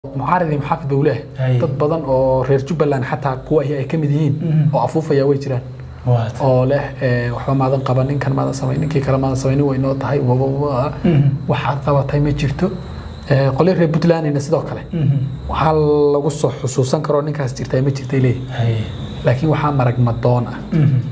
mucaarid iyo maxaafid buu leeyahay Hay. dad badan oo reer jubbaland xataa kuwa ay ka mid yihiin Mhm. oo afuufaya way jiraan waad oo leh eh, waxba maadan qaban ninkan maadan samayn ninkii kale maadan samaynin way noo tahay wababa Mhm. waxaad qabatay ma jirto Eh, qolyo reer puntlandina sidoo kale waxaa lagu soo xusuusan karoo ninkaas jirtay ma jirtay leeyahay hay laakiin waxaa marag madoon ah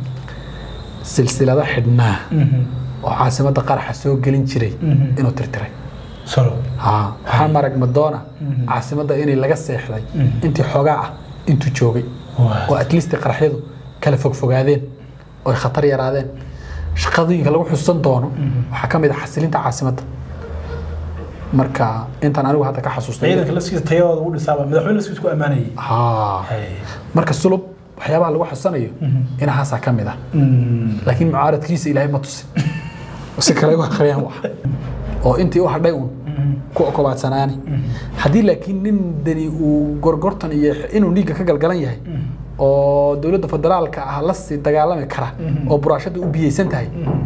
silsilado xidhnaa oo caasimadda qaraxa soo gelin jiray Mhm. inuu tirtiray solo haa waxaa marag madoona Mhm. caasimadda inay laga seexday Mhm. intii xoogaa ah intuu joogay oo waad at least qaraxyadu kala fogfogaadeen oo ay khatar yaraadeen shaqadooyinka lagu xusuusan doono waxaa ka mid ah xasilinta caasimadda marka intaan anigu hadda ka xasuustay ciidanka laskiisa tayadooda u dhisaaba madaxweyne laskiisa ku ammaanayay haa hay marka sulub waxyaabaha lagu xusanayo Mhm. inahaasaa ka mid ah laakiin mucaaradkiisa ilaahay ma tusin si kale u akhriyaan wax oo intii u hadhay uun ku okobaadsanaani haddii laakiin nin dani uu gorgortan iyo inuu dhiigga ka galgalan yahay oo dowladda federaalka ah la sii dagaalami kara oo buraashada u biyeysan tahay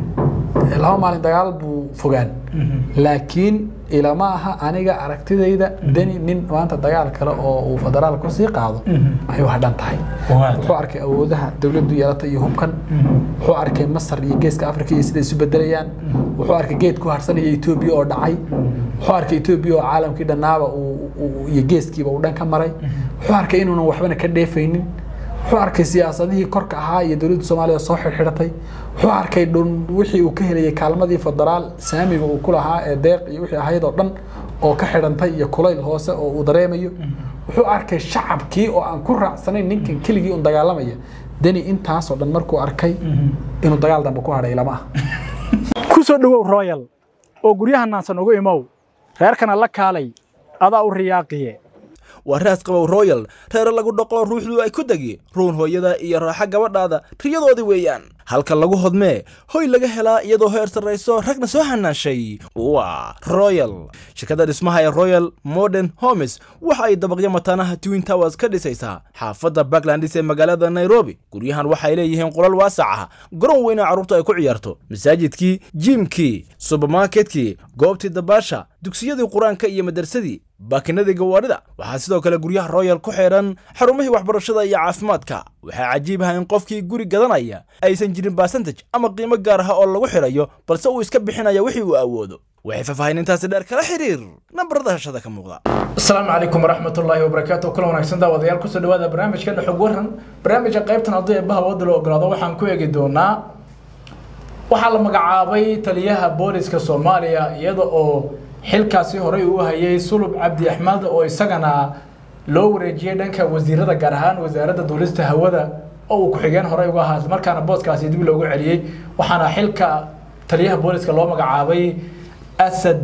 laba maalin dagaal buu fogaan laakiin ilama aha aniga aragtidayda dani nin maanta dagaal kale oo uu federaal kusii qaado ayuu hadhan tahay waad wuxuu arkay awoodaha dowladdu yeelata iyo hubkan wuxuu arkay masar iyo geeska afrika iyo sida isu bedelayaan wuxuu arkay geed ku harsanaya etoobiya oo dhacay wuxuu arkay etoobiya oo caalamkii dhannaaba uu- uu- iyo geeskiiba uu dhan ka maray wuxuu arkay inuunan waxbana ka dheefaynin wuxuu arkay siyaasadihii korka ahaa iyo dowladda soomaaliya oo soo xidhxidhatay wuxuu arkay dhun wixii uu ka helayay kaalmadii federaal saamiga uu ku lahaa ee deeq iyo wixii ahayd oo dhan oo ka xidhantay iyo kulayl hoose oo uu dareemayo wuxuu arkay shacabkii oo aan ku raacsanayn ninkan keligii un dagaalamaya deni intaasoo dhan markuu arkay inuu dagaal dambe ku hadhay lama ah ku soo dhowow royal oo guryaha naansan ugu imow reerkana la kaalay adaa u riyaaqiye waa raas qabow royal reere lagu dhaqo ruuxdu ay ku degi ruun hooyada iyo raaxa gabadhaada riyadoodii weeyaan halka lagu hodmee hoy laga helaa iyadoo heer sarrayso ragna soo hanaashay waa royal shirkadda dhismaha ee royal modern homes waxa ay dabaqyo mataanaha twin towers ka dhisaysaa xaafadda backlandis ee magaalada nairobi guryahan waxay leeyihiin qolal waasac ah garoon weyna carruurtu ay ku ciyaarto masaajidkii jiimkii subermarketkii goobtii dabaasha dugsiyadii qur-aanka iyo madarsadii baakinadii gawaadhida waxaa sidoo kale guryaha royal ku xidhan xarumihii waxbarashada iyo caafimaadka waxaa cajiib ah in qofkii guri gadanaya aysan jirin basantaj ama qiimo gaar ah oo lagu xidhayo balse uu iska bixinaya wixii uu awoodo waxay faahfaahinintaasi dheer kala xiriir nambarada hashada ka muuqda asalaamu calaykum waraxmatullaahi wabarakaatu kula wanaagsan daawadayaal kusoo dhawaada barnaamijkeena xog waran barnaamijka qaybtan haddii eebbaha wadda loo ogolaado waxaan ku eegi doonaa waxaa la magacaabay taliyaha booliska soomaaliya iyada oo xilkaasi horey uu hayay sulub cabdi axmed oo isagana loo wareejiyey dhanka wasiirada gaar ahaan wasaaradda duulista hawada oo uu ku-xigeen horey uga ahaa markaana booskaasi dib loogu celiyey waxaana xilka taliyaha booliska loo magacaabay asad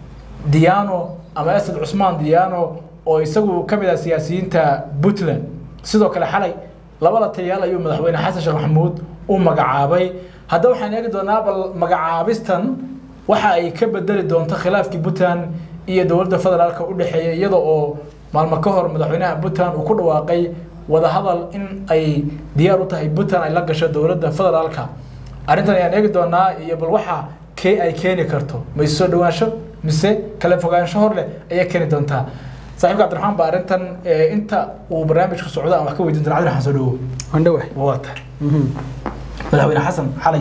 diano ama asad cusmaan diano oo isagu ka mid ah siyaasiyiinta puntland sidoo kale xalay labada taliyaal ayuu madaxweyne xasan sheekh maxamuud u magacaabay haddaba waxaan eegi doonaa bal magacaabistan waxa ay ka bedeli doonto khilaafkii puntland iyo dowladda federaalka u dhexeeya iyada oo maalmo ka hor madaxweynaha puntland uu ku dhawaaqay wadahadal in ay diyaar u tahay puntland ay la gasho dowladda federaalka arrintan ayaan eegi doonaa iyo bal waxa kee ay keeni karto ma isu soo dhawaansho mise kala fogaansho hor leh ayay keeni doontaa saaxiibka cabdiraxmaan baa arrintan eh, inta uu barnaamijku socdo aan wax ka weydiin doona cabdiraxmaan soo dhawow andhawax waa tahay madaxweyne xasan xalay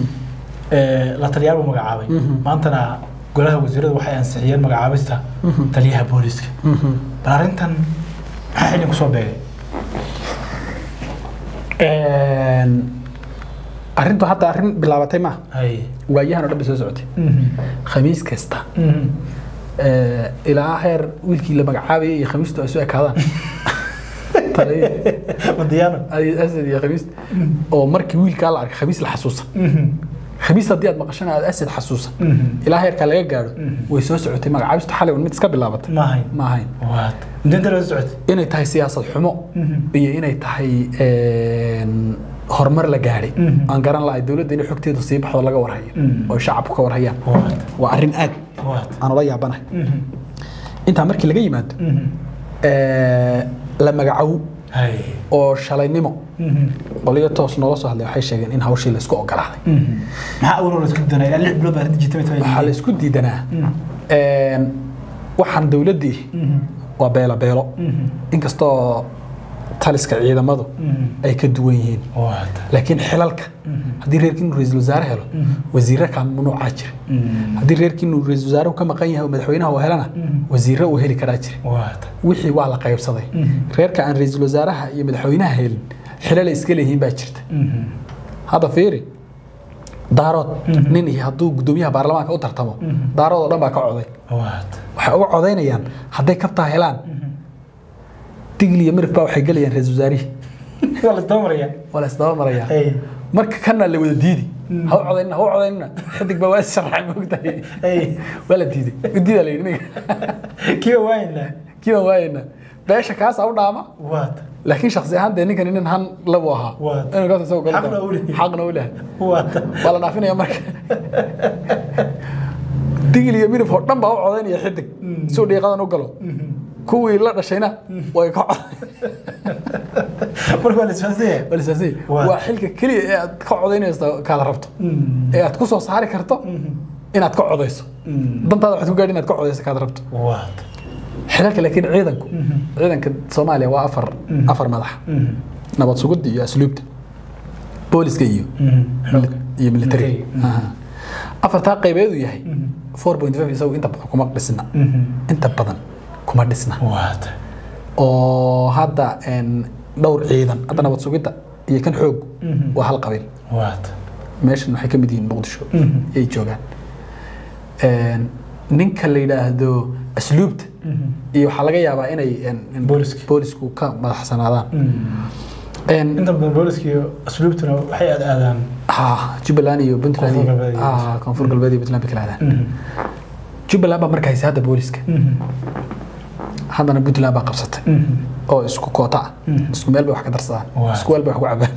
ee, la taliyaal buu magacaabay maantana golaha wasiirada waxay ansixiyeen magacaabista taliyaha booliska bal arrintan maxaa xilin kusoo beegay arrintu hadda arrin bilaabatay maaha hay waayahan oo dhan bay soo socotay khamiis kasta eh, ilaa heer wiilkii la magacaabayay iyo khamiistu ay soo ekaadaan Taliya- madiyaano ay- asad iyo khamiis oo markii wiilkaa la arkay khamiis la xasuusan khamiis haddii aad maqashana aad asad xasuusan ilaa heerkaa laga gaadho way soo socotay magacaabistu xalay un mid iska bilaabatay ma ahayn ma ahayn waad mudinta la socotay inay tahay siyaasad xumo iyo inay tahay een, horumar la gaadhay aan garan lahay dowladda inay xogteedu sii baxdo laga warhayo oo shacabku ka warhayaan waad waa arrin aad waad aan ula yaabanahay intaa markii laga yimaado ee, la magacow hay oo shalaynimo qoliyo toos noola soo hadlay waxay sheegeen in hawshii la isku ogolaaday maxaa awal la isku danaa ilaa lix bilood baa arrinta jirtay waxaa la isku diidanaa een, waxaan dowladdii waa beelo beelo inkastoo taliska ciidamadu ay ka duwan yihiin waata laakiin xilalka haddii reerkiinu ra-iisul wasaare helo wasiirro ka mamnuucaa jira haddii reerkiinu ra-iisul wasaaruhu ka maqan yahay oo madaxweynaha uu helana wasiirro uu heli karaa jira waata wixii waa la qaybsaday reerka aan ra-iisul wasaaraha iyo madaxweynaha helin xilal ay iska leeyihiin baa jirta hadda fiiri daarood nin iyo hadduu gudoomiyaha baarlamaanka u tartamo daarood oo dhan baa ka coday waata waxay uga codaynayaan hadday kabtaa helaan digli iyo mirif baa waxay gelayaan ra-iisul wasaarihii waa la isdabamaraya waa la isdaba marayaa ay marka kana la wada diidi ha u codaynina ha u codaynina xidig baa waa is sharaxay moogtahay ay waa la diiday udiida la yidhi ninka kiiba waayna kiiba waayena beesha kaasa u dhaama waata laakiin shaksi ahaan dee ninkan nin han labu ahaa Waa. inuu kaas isagoo galo Xaqna u leeyahay. xaqna u lehay waata waa la dhaafinaya marka digil iyo midab oo dhan baa u codaynaya xidig si uu dhiiqadan u galo kuwii la dhashayna way ka coday marka waa la isfahansanya walisaasi Waa. waa xilka keliya ee aad ka codaynayso kaada rabto ee aad ku soo saari karto inaad ka codayso dantaada waxaad ku gaadhi inaad ka codayso kaada rabto waata xilalka laakiin ciidanku ciidanka soomaaliya waa afar afar madax nabad sugidda iyo asluubta booliska iyo iyo military Military. Aha. afartaa qaybeedu yahay 4.5 isagu inta badan kuma dhisna inta badan kuma dhisna waata oo hadda een, dhowr ciidan hadda nabad sugidda iyo kan xoog waa hal qabiil waata meeshan waxay ka mid yihiin muqdisho yay joogaan Een, ninka la yidhaahdo asluubta iyo waxaa laga yaabaa inay een, een, Booliska. boolisku ka madaxsanaadaan Een, inta badan booliska iyo asluubtuna waxay aad aadaan ha jubbaland iyo puntland Koonfur iyo galbeed iyo- ah, koonfur galbeed iyo puntland bay kala aadaan jubbaland baa marka haysa hadda booliska haddana puntland baa qabsatay oo isku koota ah isku meel bay wax ka darsadaan Waa. isku weel bay wax ku cabaan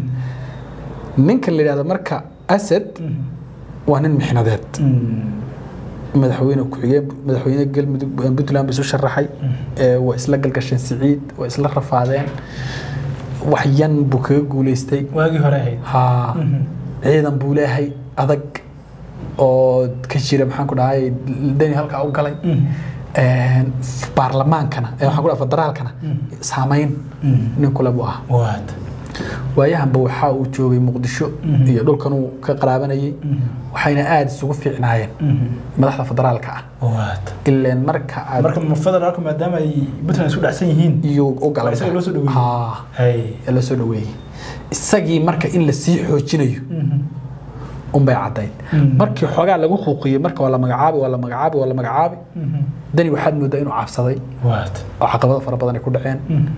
ninka la yidhahdo marka asad waa nin mixnadeed madaxweyne ku-xigeen madaxweyne galmudug puntland bay isu sharaxay ee waa isla galgasheen siciid waa isla rafaadeen wax yan buu kaga guuleystay waagii hore ahayd ha ciidan buu leeyahay adag oo ka jira maxaan ku dhahay dani halkaa u galay Een, baarlamaankana ee waxaan ku dhahay federaalkana saamayn nin kule buu ahaa waata waayahanba waxa uu joogay muqdisho iyo dhulkan uu ka qaraabanayay waxayna aada isugu fiicnaayeen madaxda federaalka ah waata ileen marka aad marka ma federaalka maadaama ay puntland isku dhacsan yihiin iyo u galay isaga loo soo dhaweeyey. Ha, hay ee loo soo dhaweeyey isagii marka in la sii xoojinayo unbay caddayd markii xoogaa lagu xuuqiyey marka waa la magacaabi waa la magacaabi waa la magacaabi dani waxaad moodaa inuu cabsaday waata oo caqabado fara badan ay ku dhaceen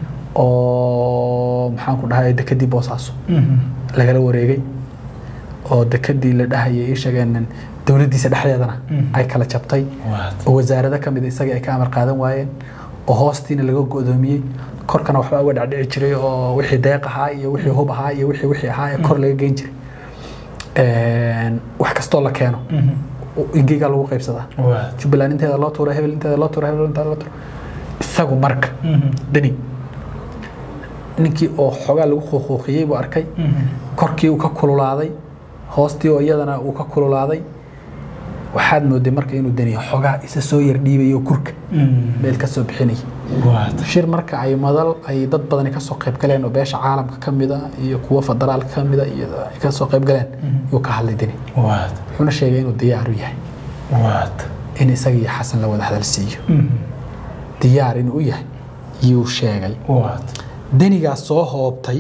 oo maxaan ku dhahay dekadii boosaaso lagala wareegay oo dekadii la dhahayay ii sheegeen dowladdiisa dhexdeedana ay kala jabtay waata oo wasaarado ka mid a isagii ay ka amar qaadan waayeen oo hoostiina laga go'doomiyey korkana waxbaa uga dhacdhici jiray oo wixii deeq ahaa iyo wixii hub ahaa iyo wixii wixii ahaa ee kor laga geyn jiray Een, wax kastoo la keeno ingeygaa lagu qaybsadaa waata jubbaland inteeda loo tuura hebel inteeda loo tuura hebel inteeda loo tuura isagu marka dani ninkii oo xoogaa lagu quuquuqiyey buu arkay korkii uu ka kululaaday hoostii oo iyadana uu ka kululaaday waxaad mooday marka inuu dani xoogaa isa soo yar dhiibayo kurka meel ka soo bixinaya waata shir marka ay madal ay dad badani ka soo qayb galeen oo beesha caalamka ka mida iyo kuwa federaalka ka mida iyo ay ka soo qayb galeen yuu ka hadlay dani waata wuxuuna sheegay inuu diyaar u yahay waata in isaga iyo xasan la wada hadal siiyo diyaar inuu u yahay yuu sheegay waata danigaa soo hoobtay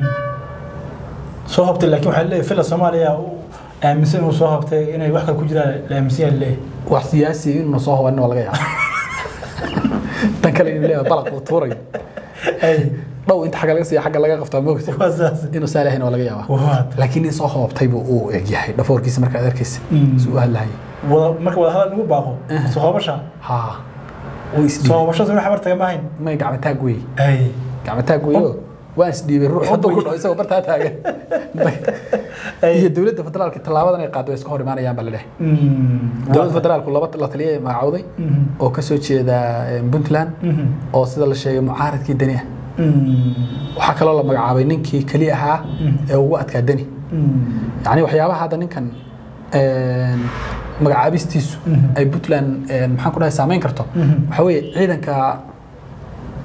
soo hobtay laakiin waxaa leeyahay fila soomaaliya uu aaminsan inuu soo hobtay inay wax kale ku jiraan la aaminsan yahay leeyahay wax siyaasi inuuna soo hobanin waa laga yaaba tan kale inuu leeyahay balaq uu tuurayo hay dhow inta xagga laga siiya xagga laga qabtaa moogta waa saas inuu saa lehayn waa laga yaaba waata laakiin nin soo hoobtay buu uu eg yahay dhafoorkiisa markaad arkaysa si u hadlahaya wada marka wada hadal lagu baaqo soo hobasha ha uu isdhiibay soo hobashada wax habar taga maahayn may gacmataag wey hay gacmataag weyo waan isdhiibay ruux hadduu ku dhaco isagoo bartaa taagan iyo dowladda federaalka tallaabadan ay qaado way iska hor imaanayaan baa la dheh dowladda federaalku laba la taliya magacowday oo ka soo jeeda eh, puntland oo sida la sheegay mucaaradkii dani ah waxaa kaloo la magacaabay ninkii keli ahaa ee ugu adkaa dani yacni waxyaabaha hadda ninkan een, magacaabistiisu ay puntland een, maxaan ku dhahay saameyn karto waxaa weeye ciidanka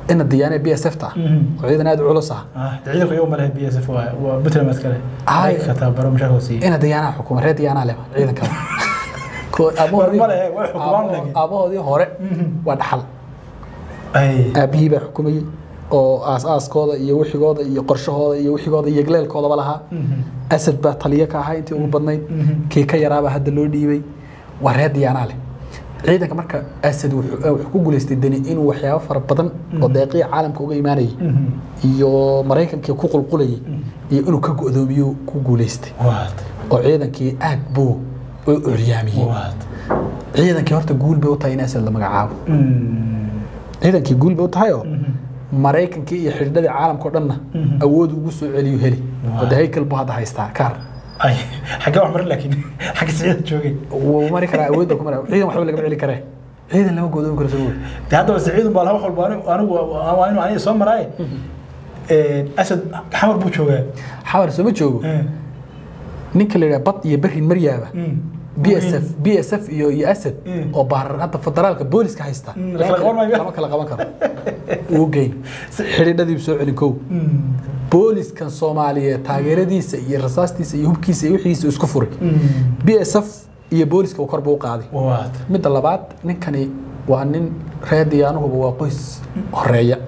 ina diyaane b s f ta Mhm. oo ciidan aad u culus ah ah ciidanku iyagu ma lehe b s f waa waa puntland maad kale Ay. ka tababaro mushaarka siiye ina diyaanaha xukuma reer diyaanaha leh ciidanka Ko- aabahoodii- War ma lehe, way xukumaan aabo- laakiin. aabahoodii hore waa dhaxal ay aabihii baa xukumayey oo aas-aaskooda iyo wixigooda iyo qorshahooda iyo wixigooda iyo gleelkoodaba lahaa asad baa taliyo ka ahaa intii ugu badnayd kii ka yaraabaa hadda loo dhiibay waa reer diyaanaa leh ciidanka marka asad wuxuu eh, wuxuu ku guuleystay deni inuu waxyaabo fara badan oo deeqiya caalamka uga imaanayay iyo maraykankii ku qulqulayay iyo inuu ka go'doomiyo ku guuleystay waad oo ciidankii aad buu u curyaamiyey waad ciidankii horta guul bay u tahay in asad la magacaabo ciidankii guul bay u tahay oo maraykankii iyo xidhiidhadii caalamka oo dhanna awood ugu soo celiyo heli oo de haykal buu hadda haystaa kaar ay xagee wax marin laakiin xagga siciida joogay wuu mari karaa awood baa ku mara ciidan waxba lagama celi karee ciidan lama goodoomi karo soo de haddaba siciidun baa laha wax walba anigu anigu waa waa inuu aniga soo maraaye asad xamar buu joogaa xawar sooma joogo ninka la yidhaha bad iyo berrin maryaaba b s f b s f iyo iyo asad Mm. oo baarar hadda federaalka booliska haysta Mm, la kala qaban maayo. lama kala qaban karo uu geyn xidhiidhadiibu soo celin kow booliskan soomaaliyeed taageeradiisa iyo rasaastiisa iyo hubkiisa iyo wixiisa isku furay b s f iyo booliska uu korba u qaaday waad midda labaad ninkani waa nin reer diyaanuhuba waa qoys horeeya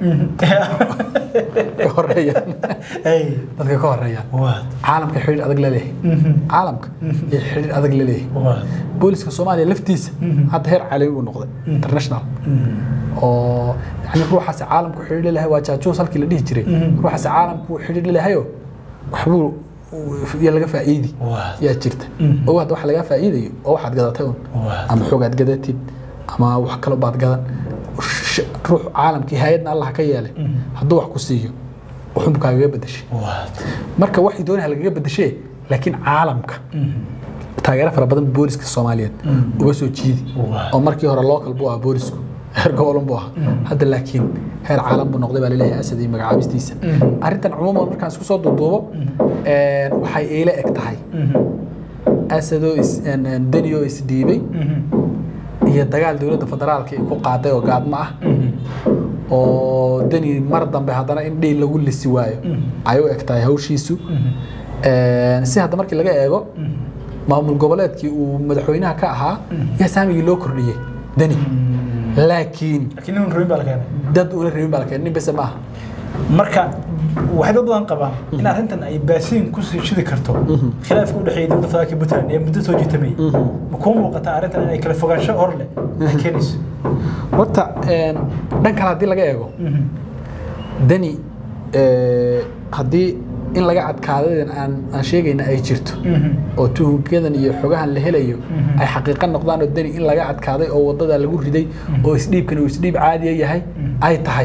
ka horeeyaan ay dadka ka horeeyaan waad caalamka xidhiir adag la leeyahay caalamka iyo xidhiir adag la leeyahay waad booliska soomaaliya laftiisa hadda heer caalami buu noqday international oo yani ruuxaasi caalamku xidhiir la leeyahay waa jaajuus halkii la dhihi jiray ruuxaasi caalamku xidhiir la leeyahayo waxbuu ya laga faa'iidi waad yaa jirta oo hadda waxa laga faa'iidayo oo waxaad gadatay un waad ama xoogaad gadatid ama wax kale baad gadan Sh- ruux caalamkii hay-adna allah ka yeelay hadduu wax ku siiyo wuxuu kaagaga bedeshay waad marka waxay doonaya lagaga bedeshee laakiin caalamka taageero fara badan booliska soomaaliyeed uga soo jiidi Waa. oo markii hore local buu ahaa boolisku heer gobolun buu ahaa hadda laakiin heer caalam buu noqday baa laleeyahay asad iyo magacaabistiisa arrintan cumuuman markaan isku soo duuduubo een, waxay iila eg tahay asadoo is- een, een, denioo isdhiibay iyo dagaal dowladda federaalka ay ku qaaday oo gaadmo ah oo deni mar dambe haddana in dhiil lagu lisi waayo ay u eg tahay hawshiisu Een, si hadda markii laga eego maamul goboleedkii uu madaxweynaha ka ahaa yaa saamigii loo kordhiyey deni laakiin laakiin nin rabin baa la keenay dad una rabin baa la keenay nin bese maaha marka waxay dad badan qabaan in arrintan ay baasiin ku sii shidi karto khilaafka u dhexeeya dowladda federaalka puntland ee muddo soo jiitamay ma kuu muuqataa arrintan inay kala fogaansho hor leh ay keenayso horta een, dhan kale haddii laga eego deni ee, haddii in laga adkaadadan aan aan sheegayna ay jirto oo tuhunkadan iyo xogahan la helayo ay xaqiiqo noqdaan oo deni in laga adkaaday oo wadada lagu riday oo isdhiibkan uu isdhiib caadiya yahay ay tahay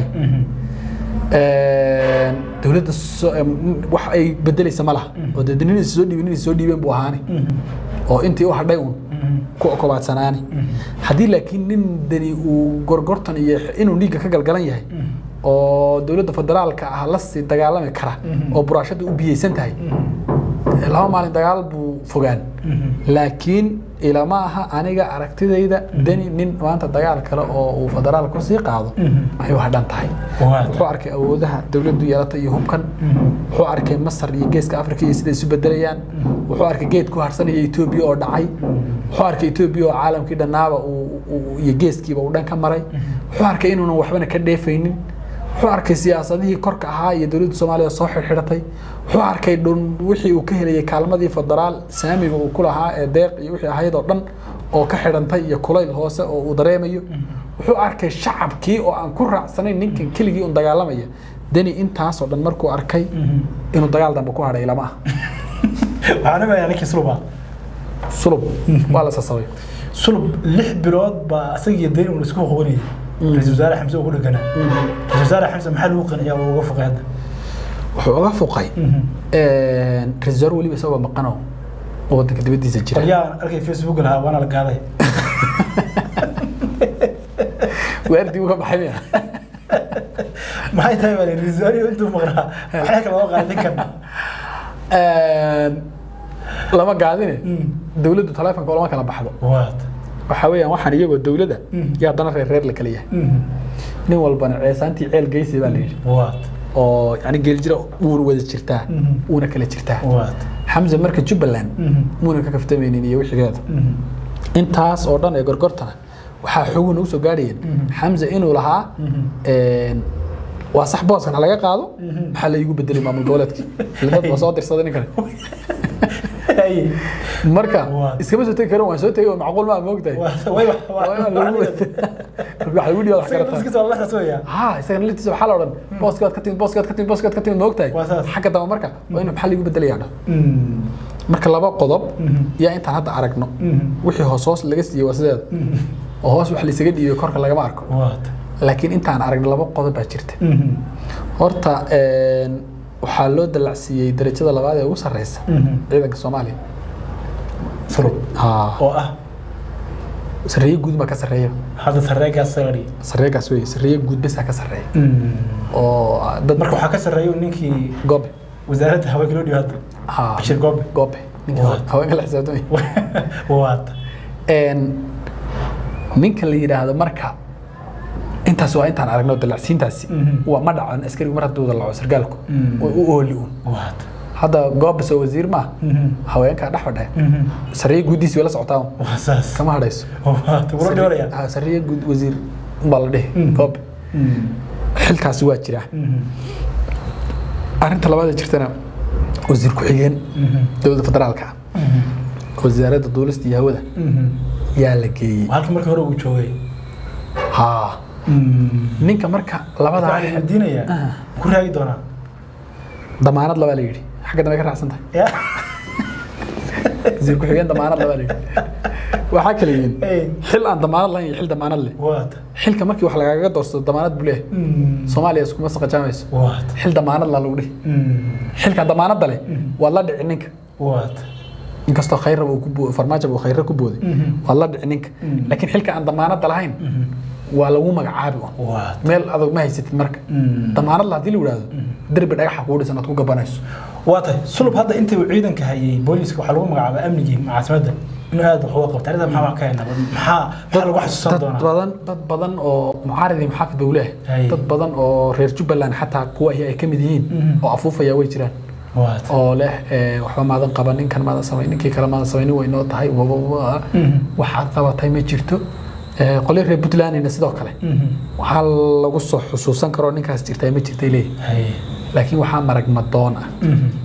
Een, dowladda so- em, wax ay bedelaysa ma laha oo dee ninaysa soo dhiibin inay soo dhiibeen buu ahaani oo intii u hadhay un ku okobaadsanaani haddii laakiin nin deni uu gorgortan iyo inuu dhiigga ka galgalan yahay oo dowladda federaalka ah la sii dagaalami kara oo buraashada u biyeysan tahay laba maalin dagaal buu fogaan laakiin ilama aha aniga aragtidayda deni nin maanta dagaal kale oo uu federaal kusii qaado ayuu hadhan tahay Waad. wuxuu arkay awoodaha dowladdu yeelata iyo hubkan wuxuu arkay masar iyo geeska afrika iyo siday isu bedelayaan wuxuu arkay geed ku harsanaya etoobiya oo dhacay wuxuu arkay etoobiya oo caalamkii dhannaaba uu- uu- iyo geeskiiba uu dhan ka maray wuxuu arkay inuunan waxbana ka dheefaynin wuxuu arkay siyaasadihii korka ahaa iyo dowladda soomaaliya soo xirxiratay wuxuu arkay dhun wixii uu ka helayay kaalmadii federaal saamiga uu ku lahaa ee deeq iyo wixii ahayd oo dhan oo ka xidhantay iyo kulayl hoose oo uu dareemayo wuxuu arkay shacabkii oo aan ku raacsanayn ninkan keligii un dagaalamaya deni intaasoo dhan markuu arkay inuu dagaal dambe ku hadhay lama ah waxaan ogayaa ninkii suluba sulub waa la sasabay sulub lix bilood baa asagiyo dayn uun isku qabanayay ra-iisul wasaare xamse uu ku dheganaa ra-iisul wasaare xamse maxaa lagu qaniyaa uu uga foqay hadda wuxuu uga fuqay ra-isul wasaare weliba isagoo maqanoo oo waddanka dibaddiisa jira qolyaan arkay facebook lahaa waana la gaaday waardii uga baxay miya maxay tahay baa ra-iisul wasaare intuu maqnaa maxay kala loo qaaday ninkan lama gaadine dowladdu taleefonka lama kala baxdo waad waxaa weeyaan waxaan iyagoo dowladda yaa haddana reer reer la kala yahay nin walbana ceesaantii ceel geysi baa la yidhi waad oo yani geeljira wuuna wada jirtaa Mhm. wuuna kala jirtaa waad xamse marka jubbaland Mhm. muuna ka kaftamaynin iyo wixigeeda intaas oo dhan ee gorgortana waxaa xogu nagu soo gaadhayeen xamse inuu lahaa een, waa sax booskan ha laga qaado maxaa la iigu bedelay maamul goboleedkii dad waa soo dirsaday ninkani marka Waa. iskama soo tegi karin waan soo tegay oo macquul maa moogtahay ha isagana laftiisa waxaa la odhan booskaad ka timid booskaad ka timid booskaad ka timid moogtahay Waa saas. xagga damba marka waa in maxaa liigu bedelayaa dha marka laba qodob yaa intaan hadda aragno wixii hoos hoos laga siiyey waa sideeda oo hoos wax laysaga dhiibay korka lagama arko laakiin intaan aragno laba qodob baa jirta horta een, waxaa loo dalacsiiyey darajada labaad ee ugu sarreysa ciidanka soomaaliya ha oo ah sarreeye guud baa ka sarreeya hadda sareegaas sagari sarreegaas wey sarreeye guud besaa ka sarreeya oo dad marka waxaa ka sarreeya ninkii goobe wasaaradda haweenka loo dhiyo hadda ha bashir goobe goobe ninka What? haweenka la xisaabtamay waad een ninka la yidhaahdo marka intaas waa intaan aragno dalacsiintaasi Mhm. waa ma dhacan askarigu mar hadduu dalaco sargaalku Mm. way u ooli un waad hadda goobas oo wasiir maaha haweenkaa dhex fadhe sarriye guuddiisi way la socotaa un. waa saas kama hadhayso waad wuro dhioraya Ha, sarriye guud wasiir baa la dhihi Mm. goobe xilkaasi waa jiraa arrinta labaad ee jirtana wasiir ku-xigeen dowladda federaalka ah wasaaradda duulista iyo hawada yaa la geeyey halka markii hore uu joogay ha ninka marka labadaa waxaa diinayaa ku raagi doonaa damaanad labaa la yidhi xagga dambe ka raacsan tahay ya wasiir ku-xigeen damaanad labaa la yidhi waxaa kala yihiin Hey. xil aan damaanad lahayn iyo xil damaanad leh waad xilka markii wax lagaga doorsado damaanad buu leeyahay soomaaliya iskuma saqajaamayso waad xil damaanad la lagu dhihi xilka damaanadda leh waad la dhici ninka waad inkastoo khayra uu ku bo- farmaajo uu khayra ku booday waad la dhici ninka laakiin xilka aan damaanadda lahayn waa lagu magacaabi un waad meel adag ma haysatid marka damaanad la haddii la yidhaahdo derbi dhagaxa kugu dhisan aad ku gabanayso waa tahay sulub hadda intii uu ciidanka hayay booliiska waxaa lagu magacaabaa amnigii caasimadda inuu aad wax uga qabta arrinta maxaa wax ka haynaa maxaa maxaa lagu xasuusan dad doonaa badan dad badan oo mucaaridii maxaafid buu leeyahay Hay. dad badan oo reer jubbaland xataa kuwa ahi ay ka mid yihiin Mhm. oo afuufaya way jiraan waad oo leh eh, waxba maadan qaban ninkan maadan samayn ninkii kale maadan samaynin way noo tahay wa- wa- wa- Mhm. waxaad qabatay ma jirto Eh, qolyo reer puntlandina sidoo kale waxaa lagu soo xusuusan karoo ninkaas jirtaa ma jirtay leeyahay hay laakiin waxaa marag madoon ah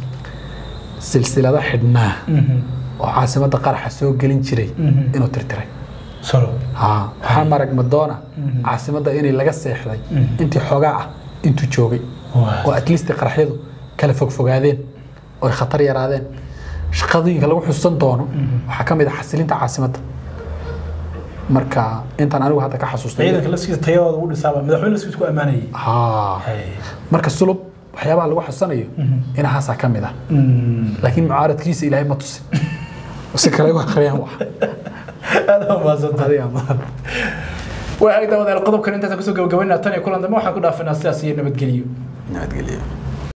silsilado xidhnaa oo caasimadda qaraxa soo gelin jiray Mhm. inuu tirtiray solo ها waxaa marag madoona caasimadda inay laga seexday intii xoogaa ah intuu joogay waad oo at least qaraxyadu kala fogfogaadeen oo ay khatar yaraadeen shaqadooyinka lagu xusuusan doono waxaa ka mid ah xasilinta caasimadda marka intaan anigu hadda ka xasuustay ciidanka laftiisa tayadooda ugu dhisaaba madaxweyne laftiisa ku ammaanayay haa hay marka sulub waxyaabaha lagu xasuusanayo inahaasaa ka mid ah laakiin mucaaradkiisa ilaahay ma tusin si kale u akhriyaan wax aad baa mahadsantahay adiga ma waa ag daawadayaal qodobkan intaas kusoo gabagabaynaa tan iyo kulan dambe waxaan ku dhaafinaa sidaas iyo nabadgelyo nabadgelyo